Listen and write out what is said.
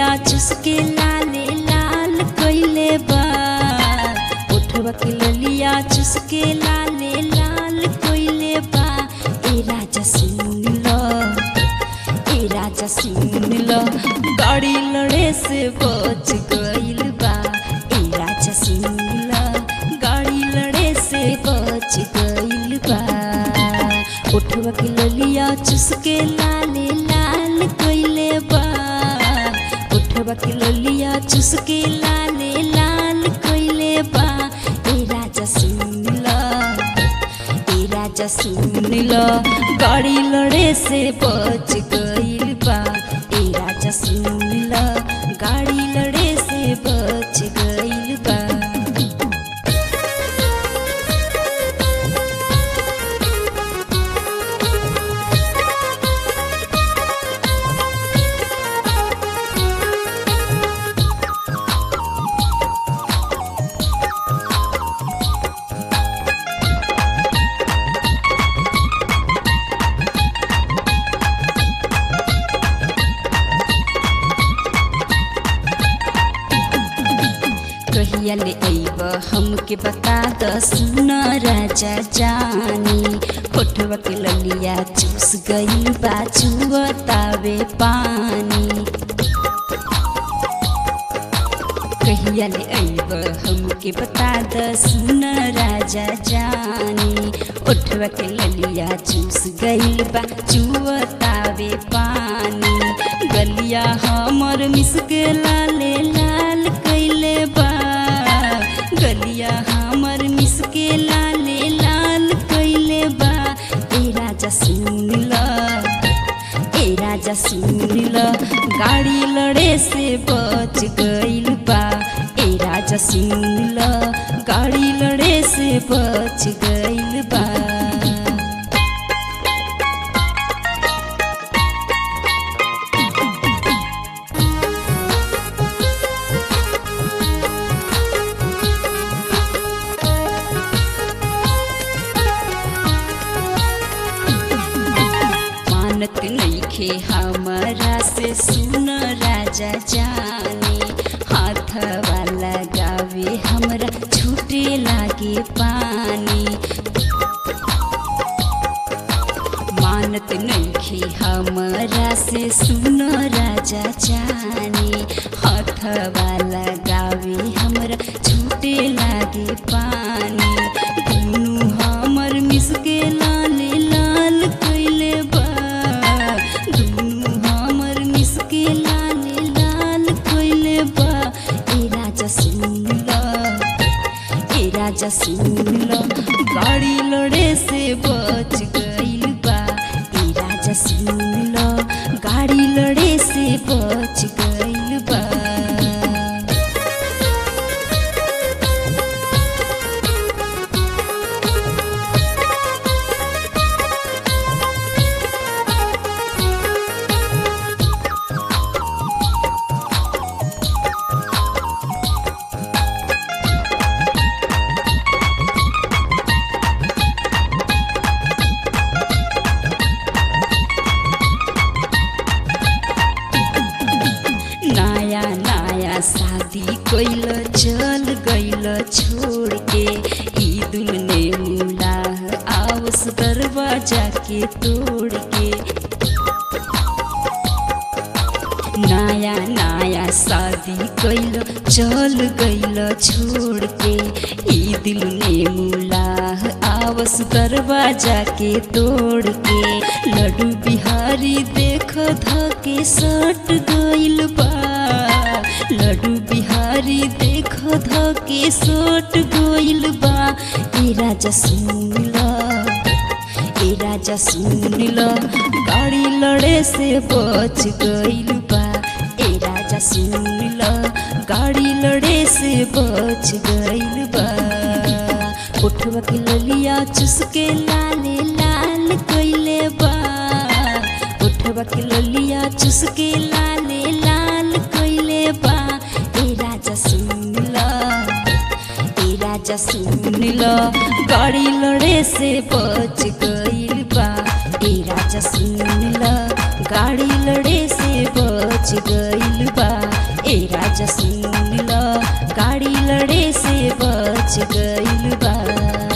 चुसके लाले लाल कइले बा उठवा के ललिया चुसके लाले लाल कइले बा ए राजा सुन लो ए राजा सुन लो गाड़ी लड़े से बच गइल बा ए राजा सुन लो गाड़ी लड़े से बच गइल बा उठवा के ललिया चुसके लाले लाल कइले बा उठवा के ललिया चुसके लाले लाल कइले बा ए राजा सुन लो ए राजा सुन लो गाड़ी लड़े से बच गइल बा ए राजा सुन लो गाड़ी लड़े से बच गइल बा कहिया ले अइब हमके बता द सुन राजा जानी होठवा के ललिया चूस गई बा चुअतावे पानी कहिया ले अइब हमके बता द सुन राजा जानी उठवा के ललिया चूस गइल बा चुअतावे पानी गलिया हमर मिसके लाले लाल कइले बा गलिया हमर मिसके लाले लाल कइले बा ए राजा सुन ला ए राजा सुन ल गाड़ी लड़े से बच गइल बा ए राजा सुन ल गाड़ी लड़े से बच गइल बा मानत नइखे हमरा से सुन राजा जाने हाथ वाला गावे हमरा छूटे लागे पानी मानत नइखे हमरा से सुन राजा जाने हाथ वाला गावे हमरा छूटे लागे पानी दुनु हमर मिसके लाले लाल कइले बा दुनु हमर मिसके लाले लाल कइले बा ए राजा सुन ला ए राजा सुन लो गाड़ी लड़े से बच गइल बा ए राजा सुन लो गाड़ी लड़े से बच गइल बा नया नया शादी कैल चल गइल छोड़ के ईदुल ने मुला आवस दरवाजा के तोड़ के नया नया शादी कैल चल गइल छोड़ के ई दिल ने मुला आवस दरवाजा के तोड़ के लड्डू बिहारी देख धके सट गइल बा लड्डू बिहारी देख धके सट गइल बा ए राजा सुन ला ए राजा सुन लो गाड़ी लड़े से बच गइल बा ए राजा सुन लो गाड़ी लड़े से बच गइल बा उठवा के ललिया चुसके लाले लाल कइले बा उठवा के ललिया चुसके लाले लाल कइले बा ए राजा सुन लो ए राजा सुन लो गाड़ी लड़े से बच गइल बा ए राजा सुन लो गाड़ी लड़े से बच गइल बा बा ए राजा सुन ल गाड़ी लड़े से बच गइल बा